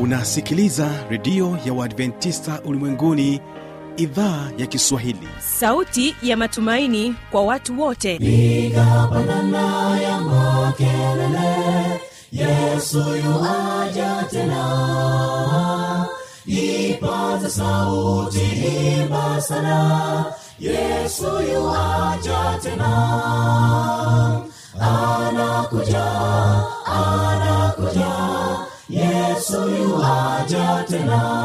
unasikiliza redio ya uadventista ulimwenguni idhaa ya kiswahili sauti ya matumaini kwa watu wote piga pandana ya makelele yesu yuaja tena ipaza sauti imba sana yesu yuaja tena anakuja anakuja yesu yuaja tena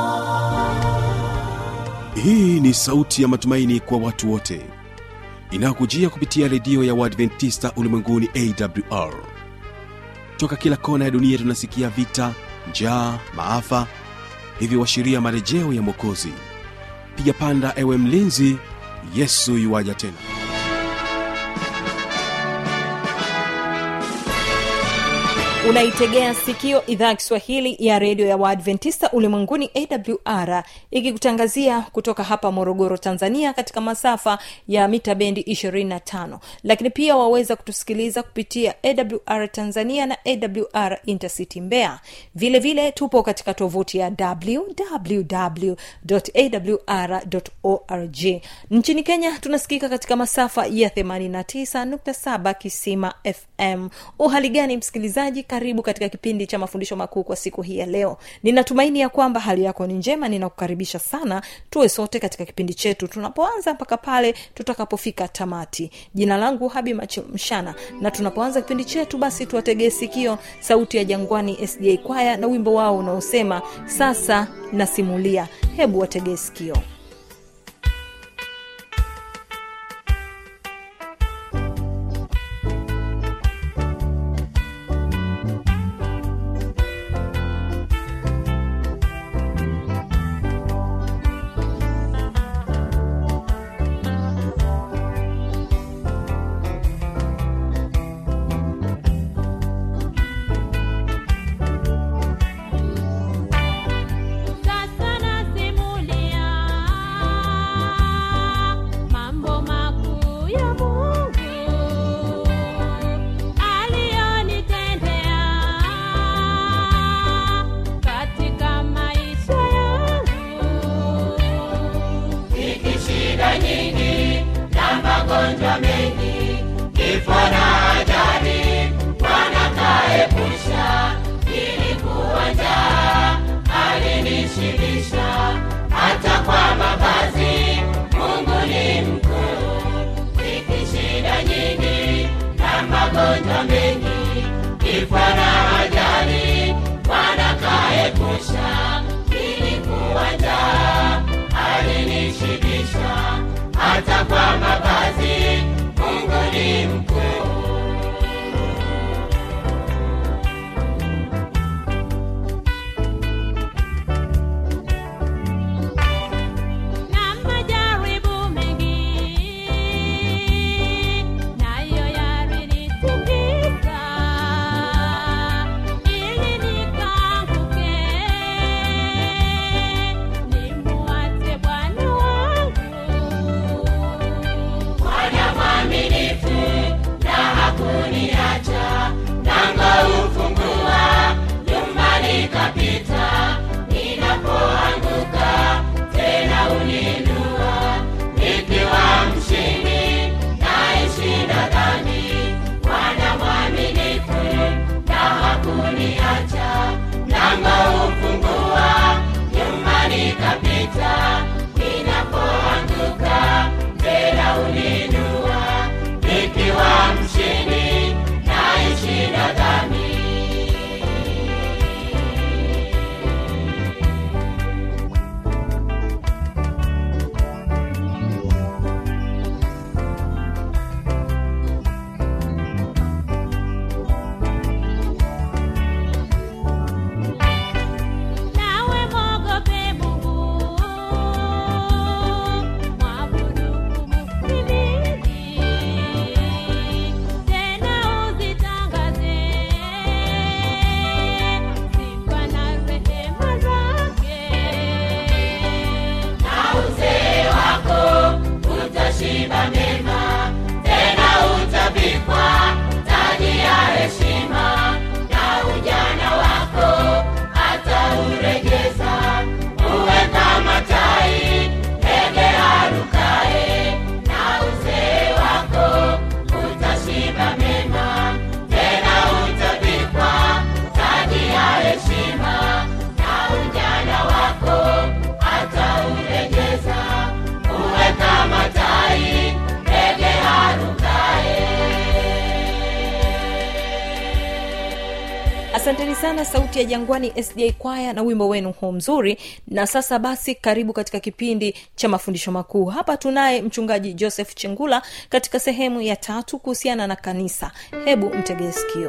hii ni sauti ya matumaini kwa watu wote inayokujia kupitia redio ya uadventista ulimwenguni awr toka kila kona ya dunia tunasikia vita njaa maafa hivyo washiria marejeo ya mwokozi piga panda ewe mlinzi yesu yuwaja tena unaitegea sikio idhaa ya kiswahili ya redio ya waadventista ulimwenguni awr ikikutangazia kutoka hapa morogoro tanzania katika masafa ya mita bendi 25 lakini pia waweza kutusikiliza kupitia awr tanzania na awr intercity mbea vile vile tupo katika tovuti ya www.awr.org nchini kenya tunasikika katika masafa ya 89.7 kisima fm uhali gani msikilizaji karibu katika kipindi cha mafundisho makuu kwa siku hii ya leo ninatumaini ya kwamba hali yako ni njema ninakukaribisha sana tuwe sote katika kipindi chetu tunapoanza mpaka pale tutakapofika tamati jina langu habi macho mshana na tunapoanza kipindi chetu basi tuwategee sikio sauti ya jangwani sda kwaya na wimbo wao unaosema sasa nasimulia hebu wategee sikio Sasa nasimulia mambo makuu ya Mungu aliyonitendea katika maisha yangu. shida nyingi na magonjwa mengi kifo na ajali bwana kaepusha ilikuwa njaa alinishibisha hata kwa mavazi mungu ni mkuu hiki shida nyingi na magonjwa mengi kifo na ajali bwana kaepusha ilikuwa njaa alinishibisha hata kwa mavazi mungu ni mkuu na majaribu mengi nayo yalinitikisa ili nikaanguke nimuache Bwana wangu Bwana mwaminifu na hakuniacha, lango ufungua, nyumbani kapita, ninapoanguka tena uninua, nikiwa mshindi naishinda dhambi. Bwana mwaminifu na hakuniacha, lango ufungua, nyumbani kapita, ninapoanguka tena uninua, nikiwa mshindi naishinda dhambi. nawe mwogope Mungu asanteni sana sauti ya jangwani sda kwaya na wimbo wenu huu mzuri na sasa basi karibu katika kipindi cha mafundisho makuu hapa tunaye mchungaji joseph chengula katika sehemu ya tatu kuhusiana na kanisa hebu mtegee sikio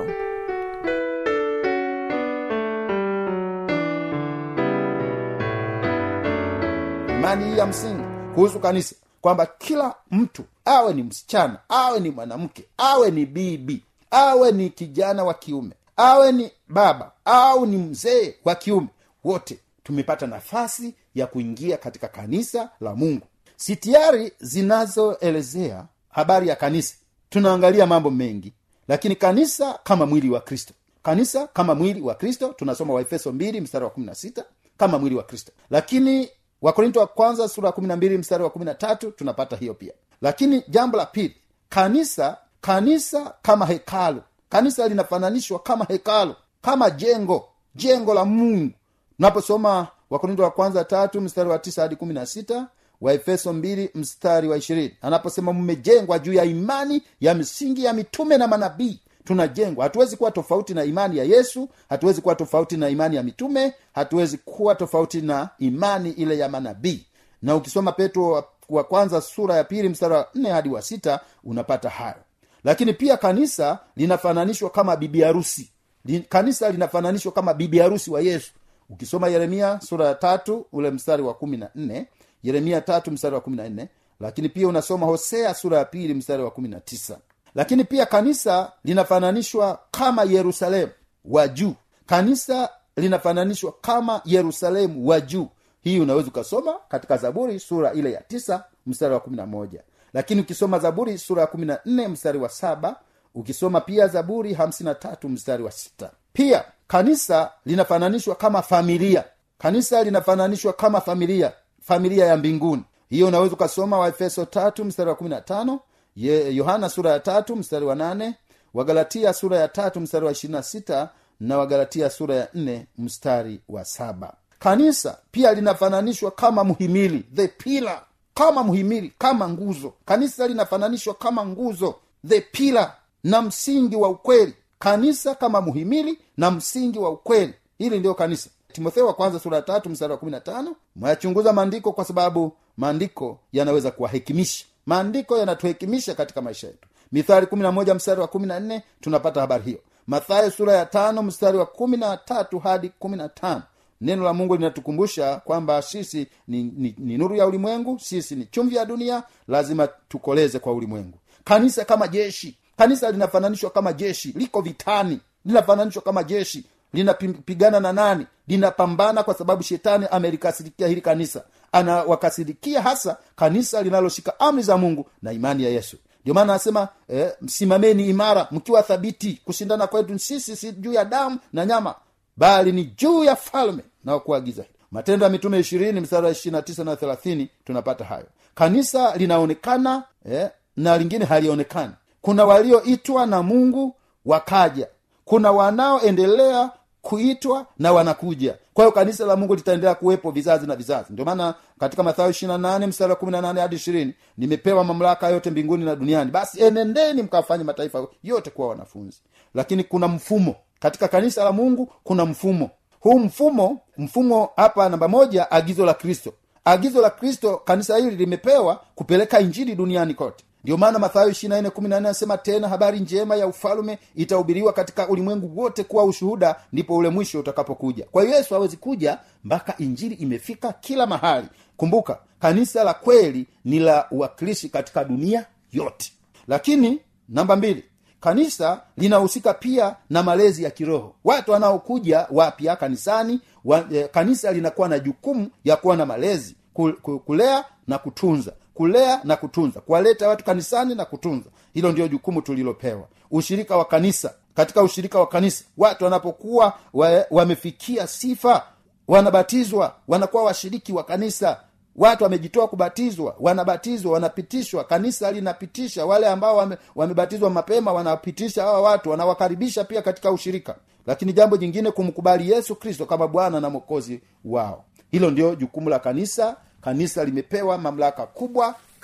imani hii ya msingi kuhusu kanisa kwamba kila mtu awe ni msichana awe ni mwanamke awe ni bibi awe ni kijana wa kiume awe ni baba au ni mzee wa kiume wote tumepata nafasi ya kuingia katika kanisa la mungu sitiari zinazoelezea habari ya kanisa tunaangalia mambo mengi lakini kanisa kama mwili wa kristo kanisa kama mwili wa kristo tunasoma waefeso 2 mstari wa 16 kama mwili wa kristo lakini wakorinto wa kwanza sura ya 12 mstari wa 13 tunapata hiyo pia lakini jambo la pili kanisa kanisa kama hekalu kanisa linafananishwa kama hekalu kama jengo jengo la mungu unaposoma wakorinto wa kwanza tatu mstari wa tisa hadi kumi na sita waefeso mbili mstari wa ishirini anaposema mmejengwa juu ya imani ya misingi ya mitume na manabii tunajengwa hatuwezi kuwa tofauti na imani ya yesu hatuwezi kuwa tofauti na imani ya mitume hatuwezi kuwa tofauti na imani ile ya manabii na ukisoma petro wa, wa kwanza sura ya pili mstari wa nne hadi wa sita unapata hayo lakini pia kanisa linafananishwa kama bibi harusi Li- kanisa linafananishwa kama bibi harusi wa yesu ukisoma yeremia sura ya tatu ule mstari wa kumi na nne yeremia tatu mstari wa kumi na nne lakini pia unasoma hosea sura ya pili mstari wa kumi na tisa lakini pia kanisa linafananishwa kama yerusalemu wa juu kanisa linafananishwa kama yerusalemu wa juu hii unaweza ukasoma katika zaburi sura ile ya tisa mstari wa kumi na moja lakini ukisoma zaburi sura ya kumi na nne mstari wa saba ukisoma pia zaburi hamsini na tatu mstari wa sita pia kanisa linafananishwa kama familia kanisa linafananishwa kama familia familia ya mbinguni hiyo unaweza ukasoma waefeso tatu mstari wa kumi na tano Ye- yohana sura ya tatu mstari wa nane wagalatia sura ya tatu mstari wa ishirina sita na wagalatia sura ya nne mstari wa saba kanisa pia linafananishwa kama mhimili the pillar kama mhimili kama nguzo kanisa linafananishwa kama nguzo the pillar na msingi wa ukweli kanisa kama muhimili na msingi wa ukweli hili ndiyo kanisa timotheo wa kwanza sura ya tatu mstari wa kumi na tano mwayachunguza maandiko kwa sababu maandiko yanaweza kuwahekimisha maandiko yanatuhekimisha katika maisha yetu mithali kumi na moja mstari wa kumi na nne tunapata habari hiyo mathayo sura ya tano mstari wa kumi na tatu hadi kumi na tano neno la mungu linatukumbusha kwamba sisi ni, ni, ni nuru ya ulimwengu sisi ni chumvi ya dunia lazima tukoleze kwa ulimwengu kanisa kama jeshi kanisa linafananishwa kama jeshi liko vitani linafananishwa kama jeshi linapigana na nani linapambana kwa sababu shetani amelikasirikia hili kanisa anawakasirikia hasa kanisa linaloshika amri za mungu na imani ya yesu ndio maana anasema eh, msimameni imara mkiwa thabiti kushindana kwetu sisi si juu ya damu na nyama bali ni juu ya falme na kuagiza hili matendo ya mitume ishirini mstari wa ishirina tisa na thelathini tunapata hayo kanisa linaonekana eh, na lingine halionekani kuna walioitwa na mungu wakaja kuna wanaoendelea kuitwa na wanakuja kwa hiyo kanisa la mungu litaendelea kuwepo vizazi na vizazi ndio maana katika mathayo ishirina nane mstari wa kumi na nane hadi ishirini nimepewa mamlaka yote mbinguni na duniani basi enendeni mkawafanye mataifa yote kuwa wanafunzi lakini kuna mfumo katika kanisa la mungu kuna mfumo huu mfumo mfumo hapa namba moja agizo la kristo agizo la kristo kanisa hili limepewa kupeleka injili duniani kote ndio maana mathayo anasema tena habari njema ya ufalume itahubiriwa katika ulimwengu wote kuwa ushuhuda ndipo ule mwisho utakapokuja kwa hiyo yesu hawezi kuja mpaka injili imefika kila mahali kumbuka kanisa la kweli ni la uwakilishi katika dunia yote lakini namba mbili kanisa linahusika pia na malezi ya kiroho watu wanaokuja wapya kanisani wa, eh, kanisa linakuwa na jukumu ya kuwa na malezi ku- ku- kulea na kutunza kulea na kutunza kuwaleta watu kanisani na kutunza hilo ndio jukumu tulilopewa ushirika wa kanisa katika ushirika wa kanisa watu wanapokuwa wa- wamefikia sifa wanabatizwa wanakuwa washiriki wa kanisa watu wamejitoa kubatizwa wanabatizwa wanapitishwa kanisa linapitisha wale ambao wame, wamebatizwa mapema wanapitisha hawa watu wanawakaribisha pia katika ushirika lakini jambo jingine kumkubali yesu kristo kama bwana na mwokozi wao hilo ndio jukumu la kanisa kanisa limepewa mamlaka kubwa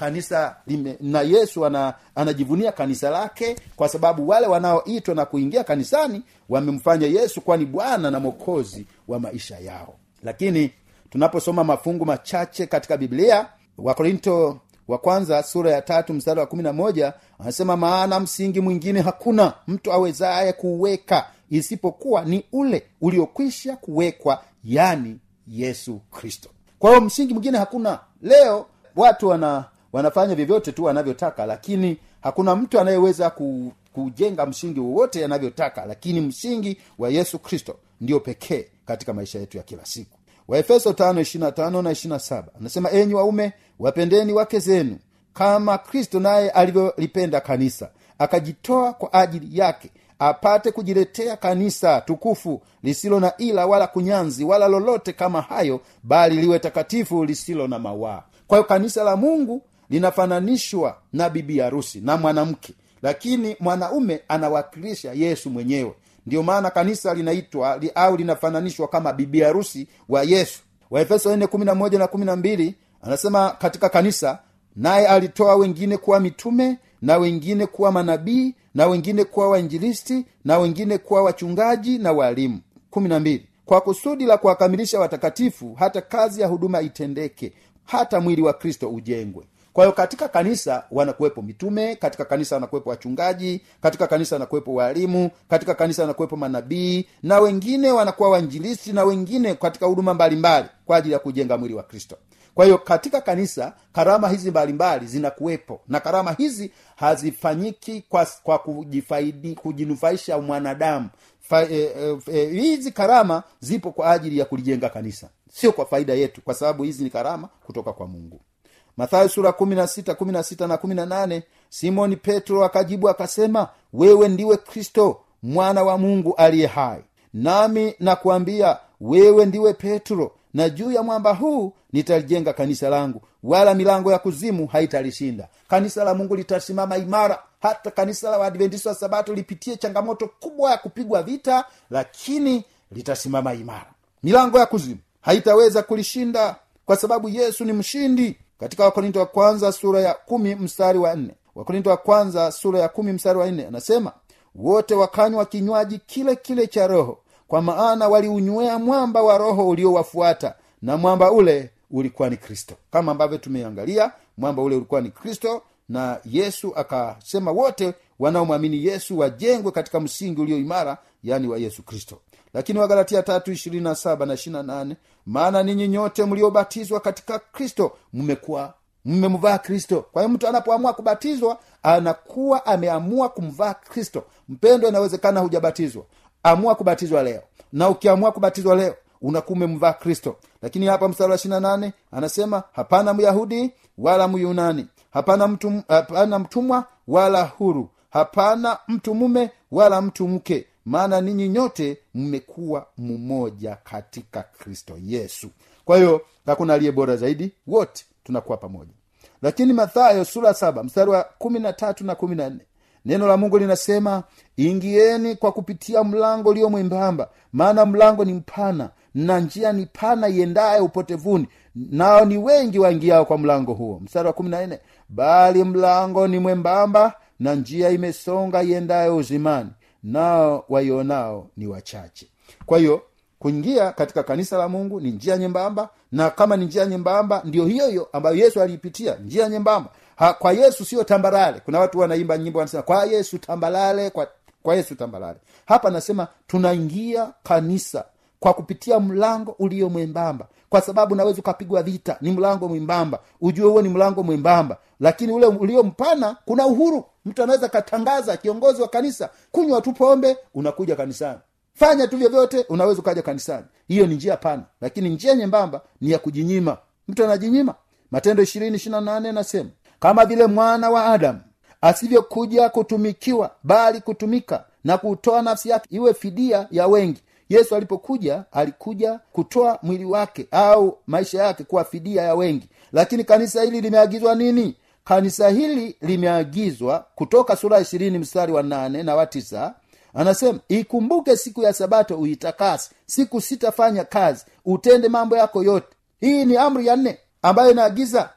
kanisa lime, na yesu ana, anajivunia kanisa lake kwa sababu wale wanaoitwa na kuingia kanisani wamemfanya yesu kuwa ni bwana na mwokozi wa maisha yao lakini tunaposoma mafungu machache katika biblia wakorinto wa kwanza sura ya tatu mstari wa kumi na moja anasema maana msingi mwingine hakuna mtu awezaye kuuweka isipokuwa ni ule uliokwisha kuwekwa yani yesu kristo kwa hiyo msingi mwingine hakuna leo watu wana wanafanya vyovyote tu wanavyotaka lakini hakuna mtu anayeweza ku, kujenga msingi wowote anavyotaka lakini msingi wa yesu kristo ndio pekee katika maisha yetu ya kila siku waefeso 5:25 na 27 anasema enyi waume wapendeni wake zenu kama kristo naye alivyolipenda kanisa akajitoa kwa ajili yake apate kujiletea kanisa tukufu lisilo na ila wala kunyanzi wala lolote kama hayo bali liwe takatifu lisilo na mawaa kwa hiyo kanisa la mungu linafananishwa na bibi harusi na mwanamke lakini mwanaume anawakilisha yesu mwenyewe ndiyo maana kanisa linaitwa li, au linafananishwa kama bibi harusi wa yesu waefeso 4:11 na 12 anasema katika kanisa naye alitoa wengine kuwa mitume na wengine kuwa manabii na wengine kuwa wainjilisti na wengine kuwa wachungaji na walimu 12 kwa kusudi la kuwakamilisha watakatifu hata kazi ya huduma itendeke hata mwili wa kristo ujengwe kwa hiyo katika kanisa wanakuwepo mitume katika kanisa wanakuwepo wachungaji katika kanisa wanakuwepo waalimu katika kanisa wanakuwepo manabii na wengine wanakuwa wainjilisti na wengine katika huduma mbalimbali kwa ajili ya kujenga mwili wa kristo kwa hiyo katika kanisa karama hizi mbalimbali zinakuwepo na karama hizi hazifanyiki kwa, kwa kujifaidi kujinufaisha mwanadamu Fa, e, e, e, hizi karama zipo kwa ajili ya kulijenga kanisa sio kwa faida yetu kwa sababu hizi ni karama kutoka kwa mungu mathayo sura kumi na sita kumi na sita na kumi na nane simoni petro akajibu akasema wewe ndiwe kristo mwana wa mungu aliye hai nami nakuambia wewe ndiwe petro na juu ya mwamba huu nitalijenga kanisa langu wala milango ya kuzimu haitalishinda kanisa la mungu litasimama imara hata kanisa la waadventista wa sabato lipitie changamoto kubwa ya kupigwa vita lakini litasimama imara milango ya kuzimu haitaweza kulishinda kwa sababu yesu ni mshindi katika wakorinto wa kwanza sura ya kumi mstari wa nne wakorinto wa kwanza sura ya kumi mstari wa nne anasema wote wakanywa kinywaji kile kile cha roho kwa maana waliunywea mwamba wa roho uliowafuata na mwamba ule ulikuwa ni kristo kama ambavyo tumeangalia mwamba ule ulikuwa ni kristo na yesu akasema wote wanaomwamini yesu wajengwe katika msingi ulio imara yaani wa yesu kristo lakini wagalatia tatu ishirini na saba na ishirina nane maana ninyi nyote mliobatizwa katika kristo mmekuwa mmemvaa kristo kwa hiyo mtu anapoamua kubatizwa anakuwa ameamua kumvaa kristo mpendo inawezekana hujabatizwa amua kubatizwa leo na ukiamua kubatizwa leo unakuwa umemvaa kristo lakini hapa mstari wa ishirina nane anasema hapana myahudi wala myunani hapana mtu hapana mtumwa wala huru hapana mtu mume wala mtu mke maana ninyi nyote mmekuwa mmoja katika kristo yesu kwa hiyo hakuna aliye bora zaidi wote tunakuwa pamoja lakini mathayo sura saba mstari wa kumi na tatu na kumi na nne neno la mungu linasema ingieni kwa kupitia mlango ulio mwembamba maana mlango ni mpana na njia ni pana iendaye upotevuni nao ni wengi waingiao kwa mlango huo mstari wa kumi na nne bali mlango ni mwembamba na njia imesonga iendayo uzimani nao waionao ni wachache kwa hiyo kuingia katika kanisa la mungu ni njia nyembamba na kama ni njia nyembamba ndio hiyo hiyo ambayo yesu aliipitia njia nyembamba ha, kwa yesu sio tambarale kuna watu wanaimba nyimbo wanasema kwa yesu tambalale kwa, kwa yesu tambalale hapa anasema tunaingia kanisa kwa kupitia mlango ulio mwembamba kwa sababu naweza ukapigwa vita ni mlango mwembamba ujue huo ni mlango mwembamba lakini ule ulio mpana kuna uhuru mtu anaweza katangaza kiongozi wa kanisa kunywa tu pombe unakuja kanisani fanya tu vyovyote unaweza ukaja kanisani hiyo ni njia pana lakini njia nyembamba ni ya kujinyima mtu anajinyima matendo ishirini ishirina nane nasema kama vile mwana wa adamu asivyokuja kutumikiwa bali kutumika na kutoa nafsi yake iwe fidia ya wengi yesu alipokuja alikuja kutoa mwili wake au maisha yake kuwa fidia ya wengi lakini kanisa hili limeagizwa nini kanisa hili limeagizwa kutoka sura ishirini mstari wa nane na wa tisa anasema ikumbuke siku ya sabato uitakase siku sitafanya kazi utende mambo yako yote hii ni amri ya nne ambayo inaagiza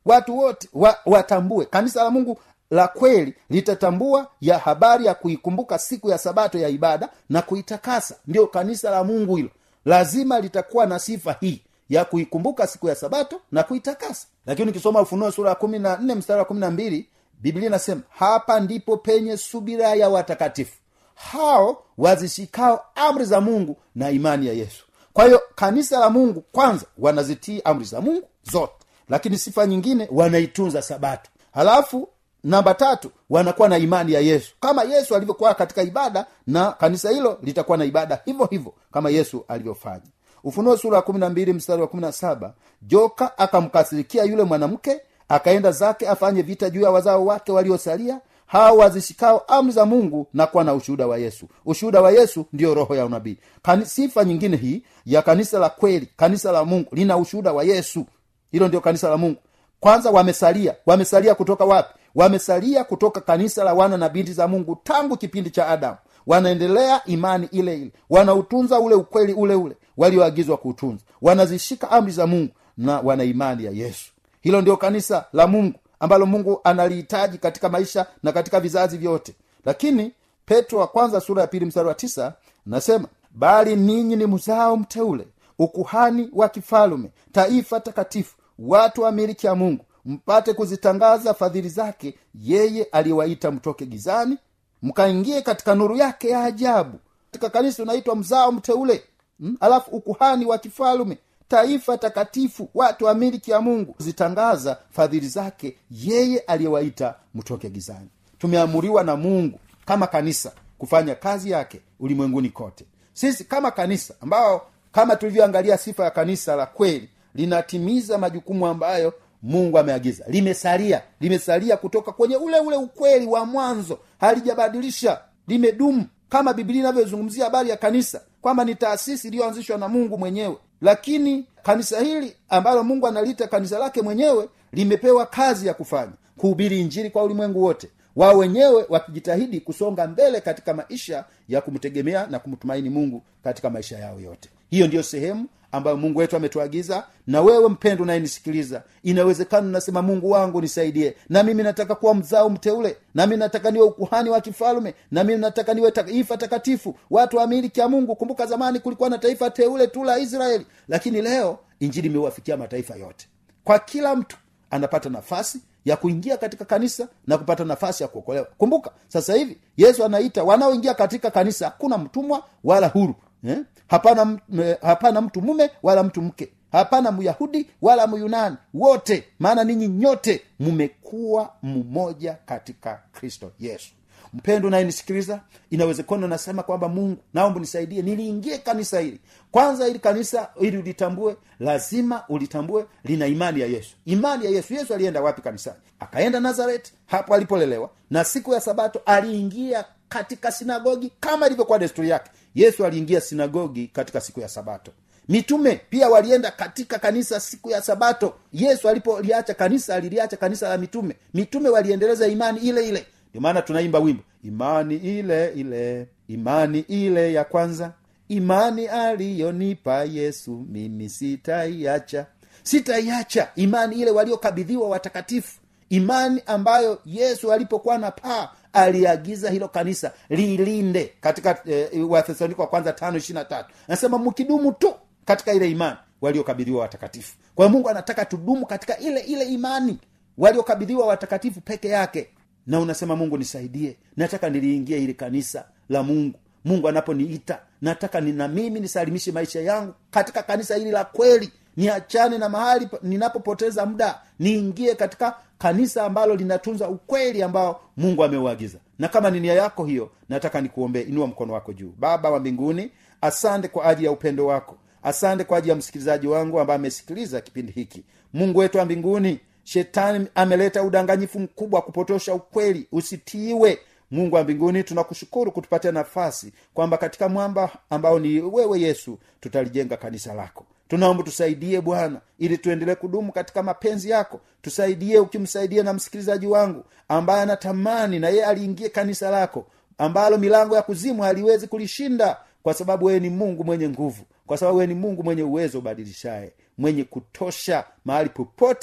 watu wote wa, watambue kanisa la mungu la kweli litatambua ya habari ya kuikumbuka siku ya sabato ya ibada na kuitakasa ndio kanisa la mungu hilo lazima litakuwa na sifa hii ya kuikumbuka siku ya sabato na kuitakasa lakini ukisoma ufunuo sura ya kumi na nne mstari wa kumi na mbili biblia inasema hapa ndipo penye subira ya watakatifu hao wazishikao amri za mungu na imani ya yesu kwa hiyo kanisa la mungu kwanza wanazitii amri za mungu zote lakini sifa nyingine wanaitunza sabato halafu namba tatu wanakuwa na imani ya yesu kama yesu alivyokuwa katika ibada na kanisa hilo litakuwa na ibada hivyo hivyo kama yesu alivyofanya ufunuo sura ya kumi na mbili mstari wa kumi na saba joka akamkasirikia yule mwanamke akaenda zake afanye vita juu ya wazao wake waliosalia hao wazishikao amri za mungu na kuwa na ushuhuda wa yesu ushuhuda wa yesu ndiyo roho ya unabii Kani, sifa nyingine hii ya kanisa la kweli kanisa la mungu lina ushuhuda wa yesu hilo ndio kanisa la mungu kwanza wamesalia wamesalia kutoka wapi wamesalia kutoka kanisa la wana na binti za mungu tangu kipindi cha adamu wanaendelea imani ile ile wanautunza ule ukweli ule ule walioagizwa kuutunza wanazishika amri za mungu na wana imani ya yesu hilo ndio kanisa la mungu ambalo mungu analihitaji katika maisha na katika vizazi vyote lakini petro wa kwanza sura ya pili mstari wa tisa nasema bali ninyi ni mzao mteule ukuhani wa kifalume taifa takatifu watu wa miliki ya mungu mpate kuzitangaza fadhili zake yeye aliyewaita mtoke gizani mkaingie katika nuru yake ya ajabu katika kanisa unaitwa mzao mteule hmm? alafu ukuhani wa kifalume taifa takatifu watu wa miliki ya mungu zitangaza fadhili zake yeye aliyewaita mtoke gizani tumeamuriwa na mungu kama kanisa kufanya kazi yake ulimwenguni kote sisi kama kanisa ambao kama tulivyoangalia sifa ya kanisa la kweli linatimiza majukumu ambayo mungu ameagiza limesalia limesalia kutoka kwenye ule ule ukweli wa mwanzo halijabadilisha limedumu kama biblia inavyozungumzia habari ya kanisa kwamba ni taasisi iliyoanzishwa na mungu mwenyewe lakini kanisa hili ambalo mungu analiita kanisa lake mwenyewe limepewa kazi ya kufanya kuhubiri injili kwa ulimwengu wote wao wenyewe wakijitahidi kusonga mbele katika maisha ya kumtegemea na kumtumaini mungu katika maisha yao yote hiyo ndiyo sehemu ambayo mungu wetu ametuagiza na wewe mpendo unayenisikiliza inawezekana unasema mungu wangu nisaidie na mimi nataka kuwa mzao mteule nami nataka niwe ukuhani wa kifalume na mimi nataka niwe taifa takatifu watu wa miliki ya mungu kumbuka zamani kulikuwa na taifa teule tu la israeli lakini leo injili imewafikia mataifa yote kwa kila mtu anapata nafasi ya kuingia katika kanisa na kupata nafasi ya kuokolewa kumbuka sasa hivi yesu anaita wanaoingia katika kanisa hakuna mtumwa wala huru eh? hapana, m- eh, hapana mtu mume wala mtu mke hapana myahudi wala myunani wote maana ninyi nyote mmekuwa mmoja katika kristo yesu mpendo unayenisikiliza inawezekana unasema kwamba mungu naomba nisaidie niliingie kanisa hili kwanza ili kanisa ili ulitambue lazima ulitambue lina imani ya yesu imani ya yesu yesu alienda wapi kanisani akaenda nazareti hapo alipolelewa na siku ya sabato aliingia katika sinagogi kama ilivyokuwa desturi yake yesu aliingia sinagogi katika siku ya sabato mitume pia walienda katika kanisa siku ya sabato yesu alipoliacha kanisa aliliacha kanisa la mitume mitume waliendeleza imani ile ile ndio maana tunaimba wimbo imani ile ile imani ile ya kwanza imani aliyonipa yesu mimi sitaiacha sitaiacha imani ile waliokabidhiwa watakatifu imani ambayo yesu alipokuwa na paa aliagiza hilo kanisa lilinde katika eh, wathesaloniko wa kwanza tano ishiri na tatu anasema mkidumu tu katika ile imani waliokabidhiwa watakatifu kwa hiyo mungu anataka tudumu katika ile ile imani waliokabidhiwa watakatifu peke yake na unasema mungu nisaidie nataka niliingie ili kanisa la mungu mungu anaponiita nataka ni na mimi nisalimishe maisha yangu katika kanisa hili la kweli niachane na mahali pa- ninapopoteza muda niingie katika kanisa ambalo linatunza ukweli ambao mungu ameuagiza na kama ni nia yako hiyo nataka nikuombee inua mkono wako juu baba wa mbinguni asante kwa ajili ya upendo wako asante kwa ajili ya msikilizaji wangu ambaye amesikiliza kipindi hiki mungu wetu wa mbinguni shetani ameleta udanganyifu mkubwa wa kupotosha ukweli usitiiwe mungu wa mbinguni tunakushukuru kutupatia nafasi kwamba katika mwamba ambao ni wewe yesu tutalijenga kanisa lako tunaomba tusaidie bwana ili tuendelee kudumu katika mapenzi yako tusaidie ukimsaidia na msikilizaji wangu ambaye anatamani na yeye aliingie kanisa lako ambalo milango ya kuzimu haliwezi kulishinda kwa sababu wewe ni mungu mwenye nguvu kwa sababu wewe ni mungu mwenye uwezo ubadilishaye mwenye kutosha mahali popote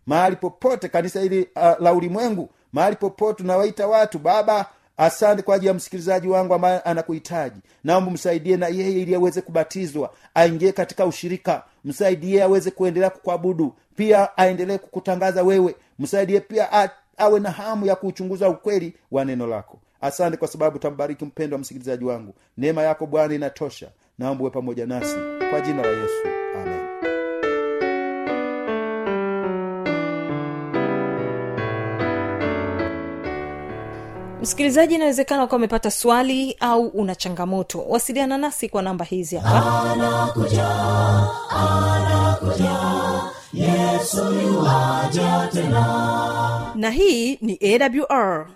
mahali popote kanisa hili uh, la ulimwengu mahali popote unawaita watu baba asante kwa ajili ya msikilizaji wangu ambaye anakuhitaji naomba msaidie na yeye ili aweze kubatizwa aingie katika ushirika msaidie aweze kuendelea kukuabudu pia aendelee kukutangaza wewe msaidie pia a, awe na hamu ya kuuchunguza ukweli wa neno lako asante kwa sababu tambariki mpendo wa msikilizaji wangu neema yako bwana inatosha naomba uwe pamoja nasi kwa jina la yesu amen msikilizaji inawezekana ukawa umepata swali au una changamoto wasiliana nasi kwa namba hizi hapa na hii ni awr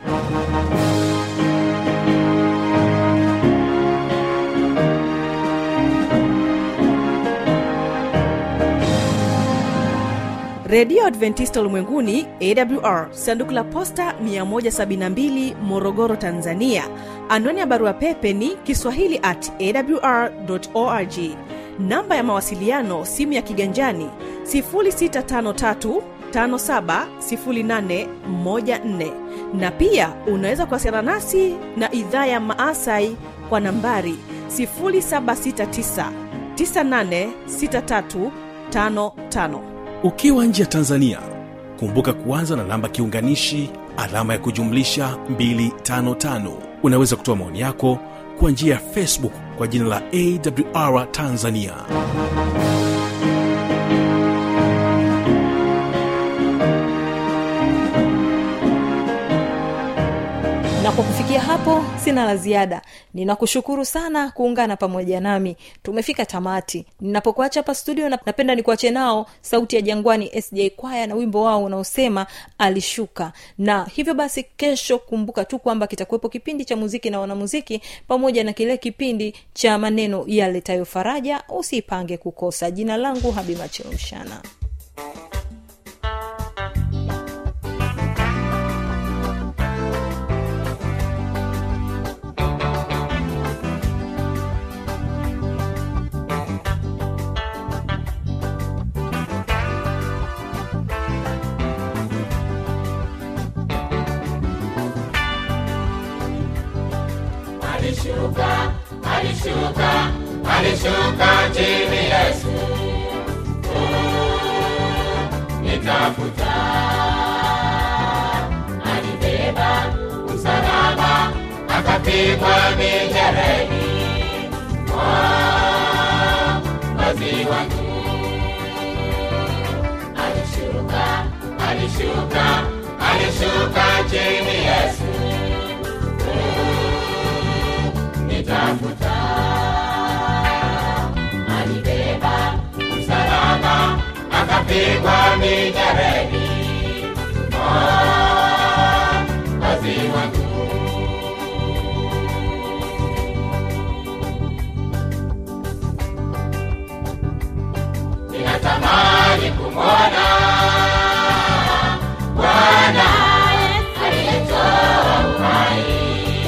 redio adventista ulimwenguni awr sanduku la posta 172 morogoro tanzania anwani ya barua pepe ni kiswahili at awr org namba ya mawasiliano simu ya kiganjani 653 570814 na pia unaweza kuwasiliana nasi na idhaa ya maasai kwa nambari 769 986355 ukiwa nje ya tanzania kumbuka kuanza na namba kiunganishi alama ya kujumlisha 255 unaweza kutoa maoni yako kwa njia ya facebook kwa jina la awr tanzania na kwa kufikia hapo sina la ziada ninakushukuru sana kuungana pamoja nami tumefika tamati ninapokuacha hapa studio na- napenda nikuache nao sauti ya jangwani sj kwaya na wimbo wao unaosema alishuka na hivyo basi kesho kumbuka tu kwamba kitakuwepo kipindi cha muziki na wanamuziki pamoja na kile kipindi cha maneno yaletayo faraja usipange kukosa jina langu habimacheushana alishuka alishuka alishuka chini yesu Oh, nitafuta alibeba msalaba akapigwa mijereni wazi wangu alishuka alishuka alishuka chini yesu nitafuta alibeba msalaba akapigwa mijereni wazi wangu ninatamani kumwona bwana aliyetoa uhai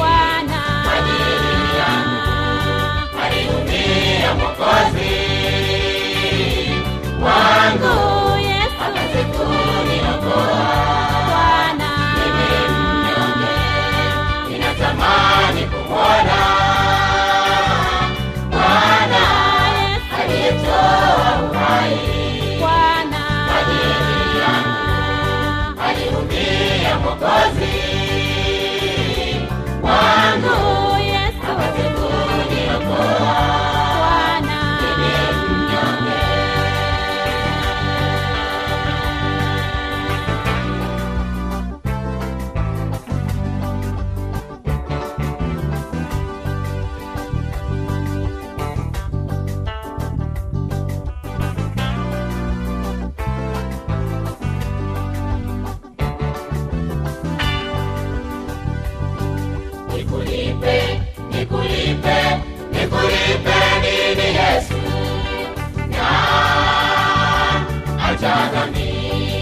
aliumia mwokozi wangu akazikuniokoa mimi mnyonge ninatamani kumwona bwana aliyetoa uhai kwa ajili yangu aliumia mwokozi wangu akazikuniokoa mimi mnyonge nikulipe nikulipe nikulipe nini yesu na acha dhambi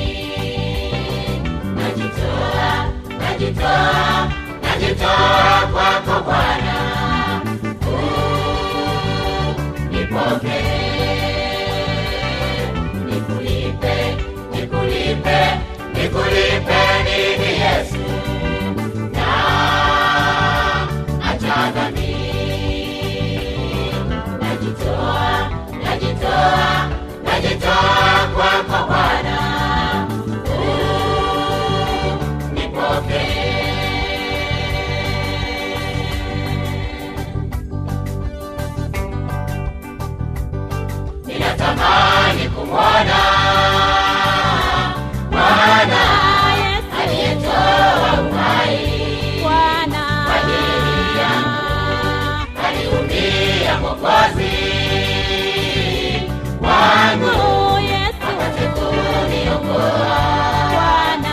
najitoa najitoa najitoa kwako bwana Uh, nipokee nikulipe nikulipe Mwokozi wangu Oh, Yesu apate kuniokoa. Bwana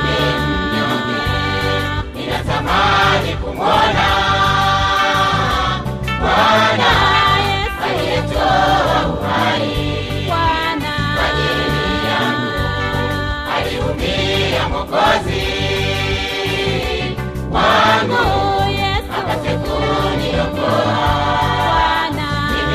Ninatamani kumwona Bwana Yesu aliyetoa uhai Bwana kwa ajili yangu, aliumia Mwokozi wangu Oh, Yesu apate kuniokoa. Bwana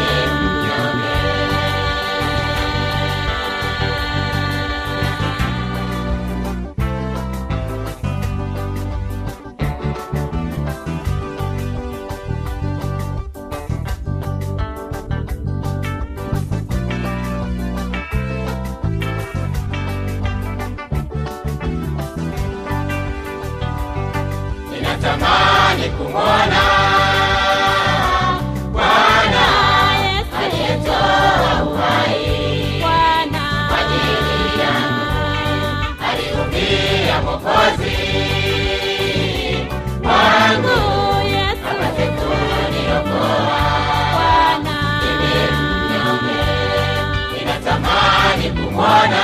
Ninatamani kumwona Bwana Yesu aliyetoa uhai Bwana kwa ajili yangu, aliumia Mwokozi wangu Oh, Yesu apate kuniokoa. Bwana Ninatamani kumwona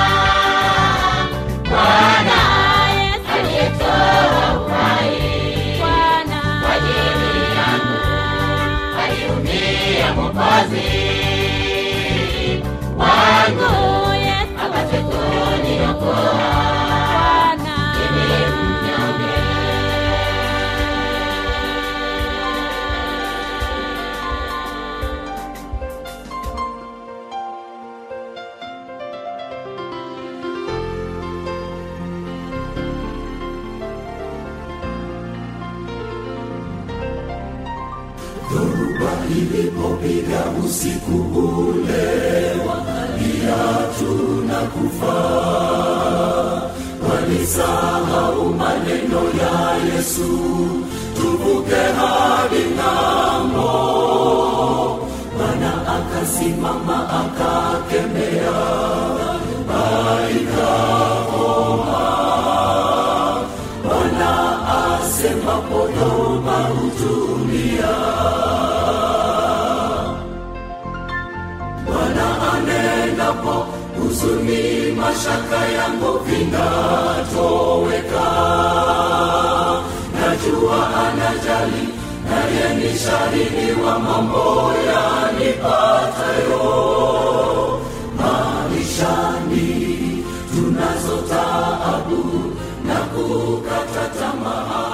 Bwana Yesu aliyetoa uhai Bwana kwa ajili yangu, aliumia Mwokozi wangu Oh, Yesu apate kuniokoa. Bwana huzuni mashaka yangu vinatoweka najua anajali naye ni shahidi wa mambo yanipatayo maishani tunazo taabu na kukata tamaa